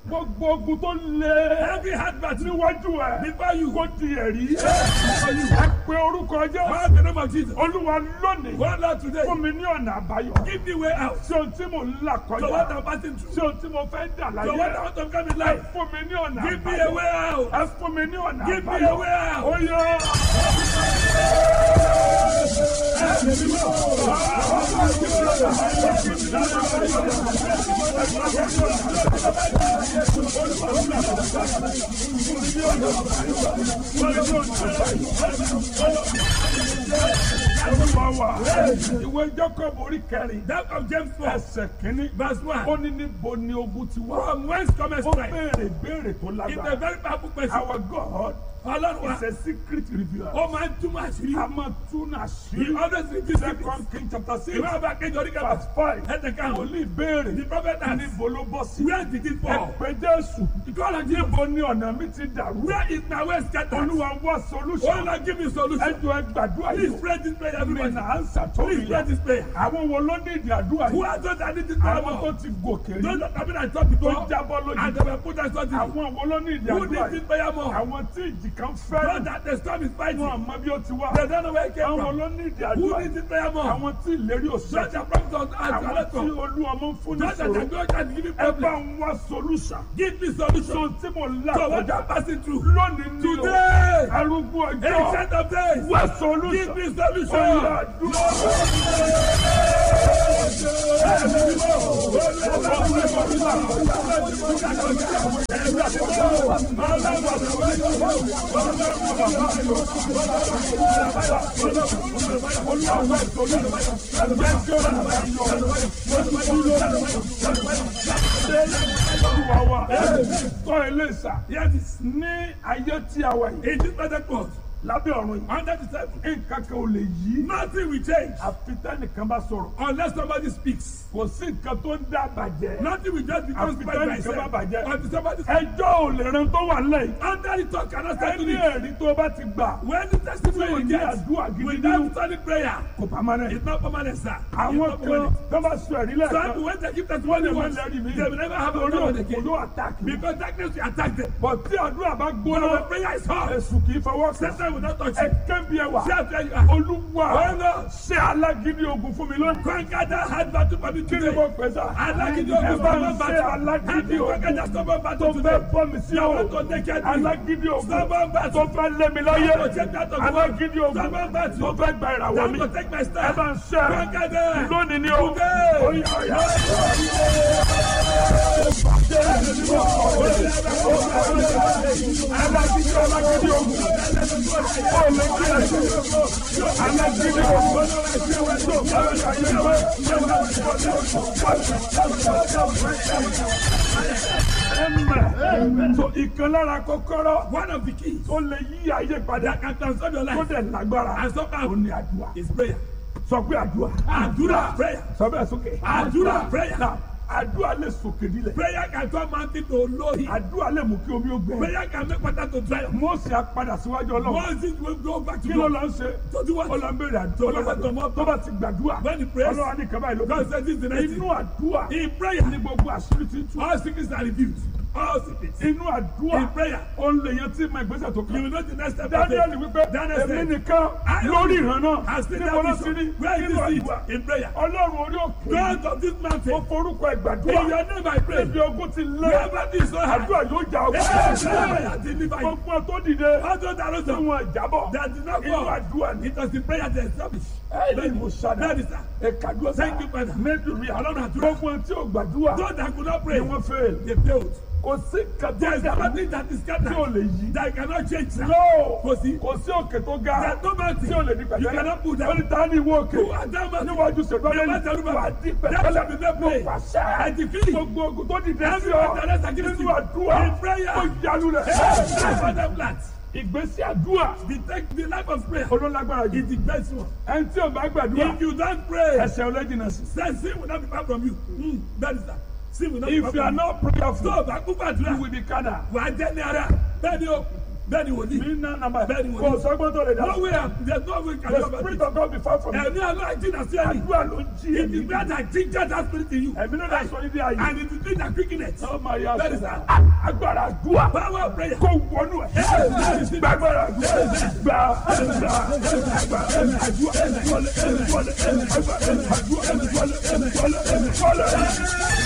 gbogbo ogun tó lé Every hard battle níwájú ẹ before you. kó di ẹ̀rí ẹ pé orúkọ jẹ́ Call the name of Jesus. olúwa lónìí One Lord today. fún mi ní ọ̀nà àbáyọ Give me way out. sí ohun tí mò ń là So what kọjá I'm passing sí through. ohun tí mo fẹ́ dà So what I láyé want to come in ẹ life. fún mi ní ọ̀nà Give me a àbáyọ way out. ẹ fún mi ní ọ̀nà Give me àbáyọ a way out. ó yọ. Olúwa wa ìwé Jacob orí kẹrin That of James 4. ẹsẹ̀ kínní Verse 1. ó ní níbo ni ogun ti wá. From whence cometh ó strength? béèrè béèrè tó It's a lágbára. very powerful question. Our God Ọlọ́run wa. is a secret revealer. Ó máa ń túmọ̀ àṣírí. a máa tún He àṣírí. always reveals secrets. Second King chapter six Ìwé ọba kejì orí kẹfà. verse five. Ẹ̀tẹ̀ kan. Wòlíì béèrè The prophet asked, níbo ló bọ́ sí. Where did it fall? Ẹ pé Jésù Call on Jesus. níbo ni ọ̀nà mi ti dàrú. Where is my way scattered? Olúwa wá Oh solution. Lord, give me solution. Ẹjọ́ ẹ gbàdúrà Please yìí. pray this prayer, Mi everybody. nà ánsà tó Please rí pray ya. this prayer. Àwọn wo ló ní ìdí àdúrà Who yìí? has not done it this prayer Àwọn tó more? ti gòkè Those rí. that have been at top before Tó jábọ́ lójú. and they were put as something. Àwọn wo ló ní ìdí Who àdúrà did this yìí? prayer more? Àwọn tí ìjì kan Those fẹ́. that the storm is fighting. Wọ́n àmọ́ bí ó ti wá. They don't know where it came Àwọn from. ló ní ìdí Who àdúrà did yìí? this prayer more? Àwọn tí ìlérí Those òṣèlú. that promised us as Àwọn well tí olú ọmọ ń fún ní Those that sòrò. are going to give me Ẹ bá problem. ń wá solution. Give me So solution. tí mo là So what kọjá I'm passing through. lónìí ní o. Today. Arúgbó ọjọ́. Ancient of days. Wá Give solution. me Ọ̀yà solution. àdúrà. Olúwa wa. Tọ́ ilé ìsà. Yes, Ní ayé tí a wà yìí. in this present world, Lábẹ́ ọ̀run yìí. under the table, Nǹkan kan ò lè yí. nothing will change Àfi tẹ́nìkan bá sọ̀rọ̀. unless somebody speaks. Kò sí nǹkan tó ń dá bàjẹ́. Nothing will just become Àfi by tẹ́nìkan myself. bá bàjẹ́. Until somebody Ẹjọ́ ò lè ran tó wà lẹ́yìn. under the talk cannot settle Ẹni it. ẹ̀rí tó bá ti gbà. When the testimony Tí ò you ní get àdúrà gidi without nínú. solid prayer, Kò pamọ́ it's not permanent, sir. It's Àwọn not kan permanent. tó bá sọ ẹ̀rí So lẹ́ẹ̀kan. when they give Wọ́n testimony lè má once, lẹ́rìí mi. they will never have a Orí problem òkú again. ló àtàkì. Because darkness will attack them. Bọ̀ tí àdúrà bá But gbóná. when prayer is hot, Èṣù kì í fọwọ́ kàn. Satan will not touch Ẹ you. kẹ́bi ẹwà. See how fair you are. Olúwa Ọ̀nà. ṣe alágídí ogun fún mi lónìí. Conquer that hard battle for me Kí ni today. mo pè sá? Alágídí Ẹ ogun bá stubborn ń ṣe battle. alágídí Help me conquer that ogun stubborn tó battle fẹ́ today. bọ́ mi sí I o. want to take care of you. Alágídí ogun Stubborn tó battle. fẹ́ lé mi láyé. I want to take that of Alágídí ogun Stubborn battle. tó fẹ́ gba ìràwọ̀ That mi. will take my Ẹ star. bá ń ṣe Conquer them. lónìí ni o. Today. Oya, oya. Alágídí alágídí ogun. Ó lè kí ẹ ṣe. Alágídí ogun. Amen. So ìkan lára kọ́kọ́rọ́ One of the keys tó lè yí ayé padà that can transform your tó life dẹ̀ lágbára and somehow ó ní àdúrà. is prayer. Sọ pé àdúrà. Àdúrà prayer. Sọ bẹ́ẹ̀ sókè. Àdúrà prayer. Now, àdúrà lè sòkè nílẹ̀. Prayer can turn mountain to lowly. Àdúrà lè mú kí omi ó gbẹ. Prayer can make water to dry up. Mósè á padà síwájú ọlọ́run. Once it will go back to Kí ló God. lọ ń ṣe? To do what? Ó lọ ń béèrè To àdúrà. listen to more Tó bá ti gbàdúrà. When he prays, Ọlọ́run á ní kaba ìlú. God says this is the next Inú thing. àdúrà In prayer, ní gbogbo àṣírí ti tú. all secrets are revealed. All secrets. Inú àdúrà In prayer, ó ń lè yan tí ma ìgbésẹ̀ tó you kàn. will know the next step. of Daniel faith. wípé Daniel èmi said, nìkan I lórí ìran náà. I still Níbo ló have ti rí? vision. Where is Nínú this àdúrà. seed? In prayer. Ọlọ́run orí òkè. God of this Mo mountain. forúkọ In ìgbàdúrà. your name I pray. Ibi ogun ti lé. Wherever this so hard. Àdúrà yóò jà Yes, ọgbà. I deliver you. Gbogbo tó dìde. All those that Tí rose up, wọn jábọ̀. that did not Inú fall. àdúrà ni. It was the prayer that established. Ẹ̀ẹ́dì mo ṣàdá. That is that. Ẹ̀kadúrà sá. Thank you, Father. Mẹ́tòrí Ọlọ́run àlọ́nà àdúrà. Gbogbo tí ò gbàdúrà. Those that could not Ni pray, wọ́n fẹ́. they failed. Kò sí kàtó There is dàrú nothing that is tí ò scattered lè yí. that cannot change. now. No. Kò sí. Kò sí òkè tó ga. There is no mountain Tí ò lè di you pẹ̀tẹ́lẹ̀. cannot put Ó down. ní ta ni ìwọ òkè. Who are that mountain? Níwájú ṣèlú The ayé mountain yìí. river. Wà á di That shall be pẹ̀tẹ́lẹ̀. made Mo plain. pàṣẹ. I decree. Gbogbo ogun tó dìde sí Every ọ. mountain rest against Nínú you. àdúrà. In prayer. Ó yanu rẹ̀. That's what I'm glad. Ìgbésí àdúrà. The, take, the life of prayer Olólágbára jù. is the best one. Ẹni tí ò bá gbàdúrà. If you don't pray, Ẹsẹ̀ ọlẹ́jìnà sí. then sin will not be far from you. Mm, that is that. Sin will not be If far you are from you. not prayerful, Tó o bá kú you gbàdúrà, will be carnal. wà á jẹ́ ní ara. Bẹ́ẹ̀ ni o, Bẹ́ẹ̀ni wòlíì. mi ná nàmbà Bẹ́ẹ̀ni kò wòlíì. sọ́gbọ́n tó lè dá. No way, there's no way can the you ever spirit of God be far from you. Ẹ̀mí aláìjí na sí ẹ̀rí. àdúrà ló ń jí It èmi. is where that ginger that spirit in you. ẹ̀mí ló dá sọ níbi ayé. And it is doing that quickness. ó máa yá Bẹ́ẹ̀ni sọ. sá. agbára àdúrà Power of prayer. kò wọnú ẹ̀. gbàgbára àdúrà gbà gbà gbà àdúrà wọlé wọlé àdúrà àdúrà wọlé wọlé wọlé.